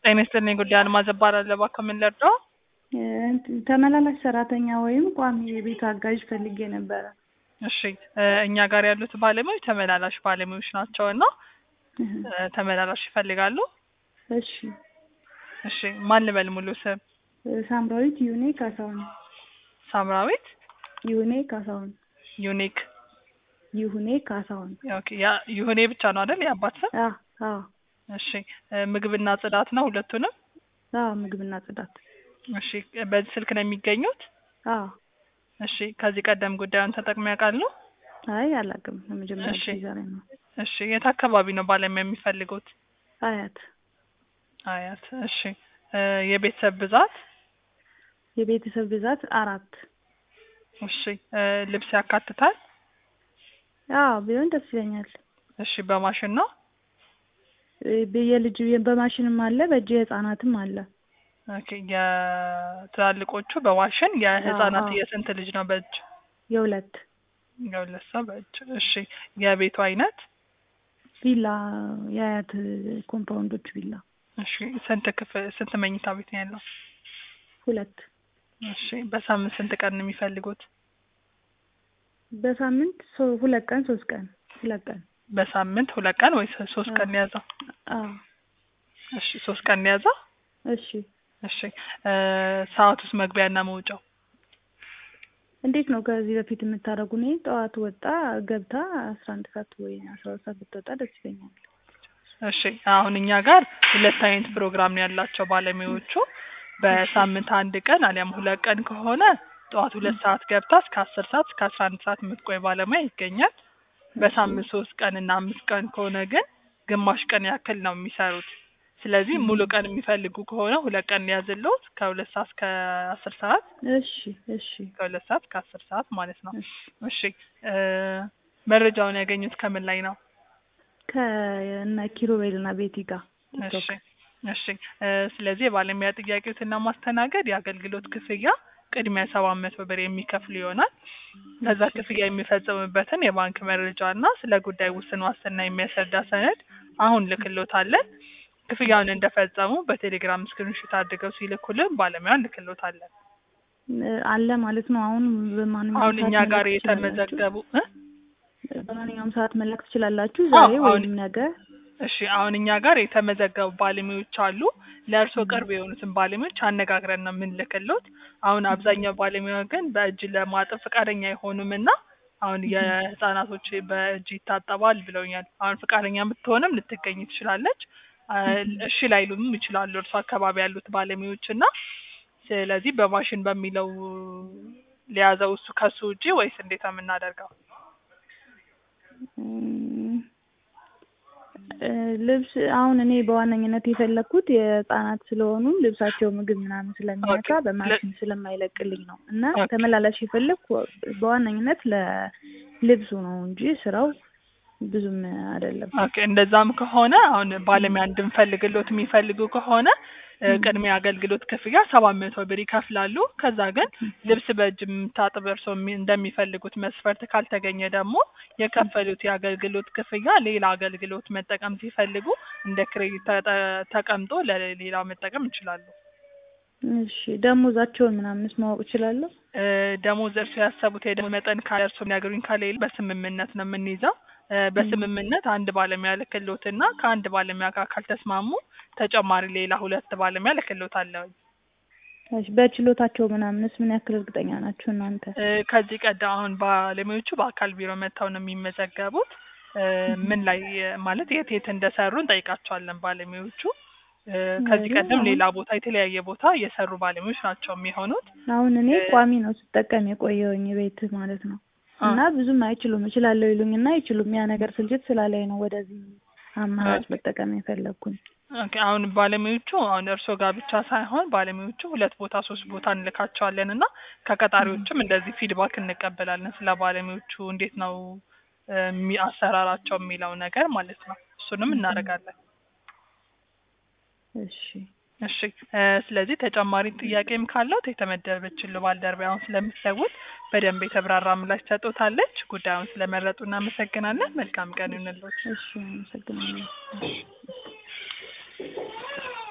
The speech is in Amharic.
ጤና ይስጥልኝ ጉዳይ አልማዝ እባላለሁ። እባክዎ ምን ልርዳዎ? ተመላላሽ ሰራተኛ ወይም ቋሚ የቤት አጋዥ ፈልጌ ነበረ። እሺ እ እኛ ጋር ያሉት ባለሙያዎች ተመላላሽ ባለሙያዎች ናቸው እና እ ተመላላሽ ይፈልጋሉ? እሺ እሺ ማን ልበል ሙሉ ስም? ሳምራዊት ዩኔ ካሳሁን። ሳምራዊት ዩኔ ካሳሁን። ዩኒክ ይሁኔ ካሳሁን። ኦኬ ያ ይሁኔ ብቻ ነው አይደል የአባት ስም? አ አ እሺ እ ምግብና ጽዳት ነው ሁለቱንም? አ ምግብና ጽዳት። እሺ በዚህ ስልክ ነው የሚገኙት? አ እሺ ከዚህ ቀደም ጉዳዩን ተጠቅመው ያውቃሉ? አይ አላውቅም። ለመጀመሪያ እሺ ጊዜ ዛሬ ነው። እሺ የት አካባቢ ነው ባለሙያ የሚፈልጉት? አያት አያት። እሺ እ የቤተሰብ ብዛት? የቤተሰብ ብዛት አራት። እሺ እ ልብስ ያካትታል? አዎ ቢሆን ደስ ይለኛል። እሺ በማሽን ነው? እ የልጅ በማሽንም አለ በእጅ የህፃናትም አለ። ኦኬ የትላልቆቹ በማሽን የህፃናት አዎ። የስንት ልጅ ነው በእጅ? የሁለት የሁለት ሰው በእጅ። እሺ የቤቱ አይነት? ቪላ የአያት ኮምፓውንዶች ቪላ እሺ ስንት ክፍል ስንት መኝታ ቤት ነው ያለው? ሁለት። እሺ በሳምንት ስንት ቀን ነው የሚፈልጉት? በሳምንት ሶ- ሁለት ቀን ሶስት ቀን ሁለት ቀን። በሳምንት ሁለት ቀን ወይስ ሶስት ቀን ነው የያዘው? አዎ እሺ ሶስት ቀን ነው የያዘው? እሺ እሺ እ ሰዓት ውስጥ መግቢያና መውጫው? እንዴት ነው ከዚህ በፊት የምታደርጉ? እኔ ጠዋት ወጣ ገብታ አስራ አንድ ሰዓት ወይ አስራ ሁለት ሰዓት ብትወጣ ደስ ይለኛል። እሺ አሁን እኛ ጋር ሁለት አይነት ፕሮግራም ነው ያላቸው ባለሙያዎቹ። በሳምንት አንድ ቀን አሊያም ሁለት ቀን ከሆነ ጠዋት ሁለት ሰዓት ገብታ እስከ አስር ሰዓት እስከ አስራ አንድ ሰዓት የምትቆይ ባለሙያ ይገኛል። በሳምንት ሶስት ቀን እና አምስት ቀን ከሆነ ግን ግማሽ ቀን ያክል ነው የሚሰሩት። ስለዚህ ሙሉ ቀን የሚፈልጉ ከሆነ ሁለት ቀን ሊያዝልዎት ከሁለት ሰዓት እስከ አስር ሰዓት እሺ እሺ ከሁለት ሰዓት እስከ አስር ሰዓት ማለት ነው። እሺ እሺ እ መረጃውን ያገኙት ከምን ላይ ነው? ከእነ ኪሩቤል እና ቤቲ ጋር እሺ እሺ እ ስለዚህ የባለሙያ ጥያቄዎትን ለማስተናገድ የአገልግሎት ክፍያ ቅድሚያ ሰባት መቶ ብር የሚከፍሉ ይሆናል። ከዛ ክፍያ የሚፈጽሙበትን የባንክ መረጃ እና ስለ ጉዳይ ውስን ዋስትና የሚያስረዳ ሰነድ አሁን ልክሎታለን። ክፍያውን እንደፈጸሙ በቴሌግራም ስክሪንሾት አድርገው ሲልኩልን ባለሙያ እንልክሎታለን። እ አለ ማለት ነው። አሁን በማንኛውም አሁን እኛ ሰዓት ጋር መላክ ትችላላችሁ? የተመዘገቡ እ በማንኛውም ሰዓት መላክ ትችላላችሁ? አዎ፣ ዛሬ አሁን- ወይም ነገ? እሺ አሁን እኛ ጋር የተመዘገቡ ባለሙያዎች አሉ። ለእርስዎ ቅርብ የሆኑትን ባለሙያዎች አነጋግረን ነው የምንልክሎት። አሁን አብዛኛው ባለሙያ ግን በእጅ ለማጠብ ፈቃደኛ አይሆኑም እና አሁን የህፃናቶች በእጅ ይታጠባል ብለውኛል። አሁን ፈቃደኛ ብትሆንም ልትገኝ ትችላለች። አ፣ እሺ ላይሉም ይችላሉ እርሱ አካባቢ ያሉት ባለሙያዎች እና ስለዚህ በማሽን በሚለው ሊያዘው እሱ ከሱ ውጪ ወይስ እንዴት ነው የምናደርገው? እም፣ እ ልብስ አሁን እኔ በዋነኝነት የፈለግኩት የህፃናት ስለሆኑ ልብሳቸው ምግብ ምናምን ስለሚነካ ኦኬ። በማሽን ስለማይለቅልኝ ነው እና ኦኬ። ተመላላሽ የፈለግኩ በዋነኝነት ለልብሱ ነው እንጂ ስራው ብዙም አይደለም። ኦኬ እንደዛም ከሆነ አሁን ባለሙያ እንድንፈልግሎት የሚፈልጉ ከሆነ እ ም። ቅድሚያ አገልግሎት ክፍያ ሰባት መቶ ብር ይከፍላሉ። ከዛ ግን ልብስ በእጅ የምታጥብ እርስዎ የሚ- እንደሚፈልጉት መስፈርት ካልተገኘ ደግሞ የከፈሉት የአገልግሎት ክፍያ ሌላ አገልግሎት መጠቀም ሲፈልጉ እንደ ክሬዲት ተጠ- ተቀምጦ ለሌላ መጠቀም ይችላሉ። እሺ ደሞዛቸውን ምናምንስ ማወቅ እችላለሁ? እ ደሞዝ እርስዎ ያሰቡት የደሞዝ መጠን ካለ እርስዎ የሚያገሩኝ ከሌለ በስምምነት ነው የምንይዘው። እ በስምምነት አንድ ባለሙያ ልክሎትና ከአንድ ባለሙያ ጋር ካልተስማሙ ተጨማሪ ሌላ ሁለት ባለሙያ ልክሎታለሁ። እሺ በችሎታቸው ምናምንስ ምን ያክል እርግጠኛ ናችሁ እናንተ? እ ከዚህ ቀደም አሁን ባለሙያዎቹ በአካል ቢሮ መጥተው ነው የሚመዘገቡት። እ ምን ላይ እ ማለት የት የት እንደሰሩ እንጠይቃቸዋለን ባለሙያዎቹ። እ ከዚህ አይ፣ ቀደም አሁን- ሌላ ቦታ የተለያየ ቦታ የሰሩ ባለሙያዎች ናቸው የሚሆኑት። አሁን እኔ እ ቋሚ ነው ስጠቀም የቆየውኝ ቤት ማለት ነው አ እና ብዙም አይችሉም እችላለሁ ይሉኝና አይችሉም። ያ ነገር ስልችት ስላለኝ ነው ወደዚህ አማራጭ ኦኬ። መጠቀም የፈለግኩኝ። ኦኬ አሁን ባለሙያዎቹ አሁን እርስዎ ጋር ብቻ ሳይሆን ባለሙያዎቹ ሁለት ቦታ ሶስት ቦታ እንልካቸዋለን እና ከቀጣሪዎችም እንደዚህ ፊድባክ እንቀበላለን ስለ ባለሙያዎቹ እንዴት ነው እ የሚ አሰራራቸው የሚለው ነገር ማለት ነው። እሱንም እናደርጋለን። እሺ እሺ እ ስለዚህ ተጨማሪ ጥያቄም ካለዎት የተመደበችልዎ ባልደረባዬ አሁን ስለምትደውል በደንብ የተብራራ ምላሽ ትሰጥዎታለች። ጉዳዩን ስለመረጡ እናመሰግናለን። መልካም ቀን ይሁንልዎት። እሺ አመሰግናለሁ።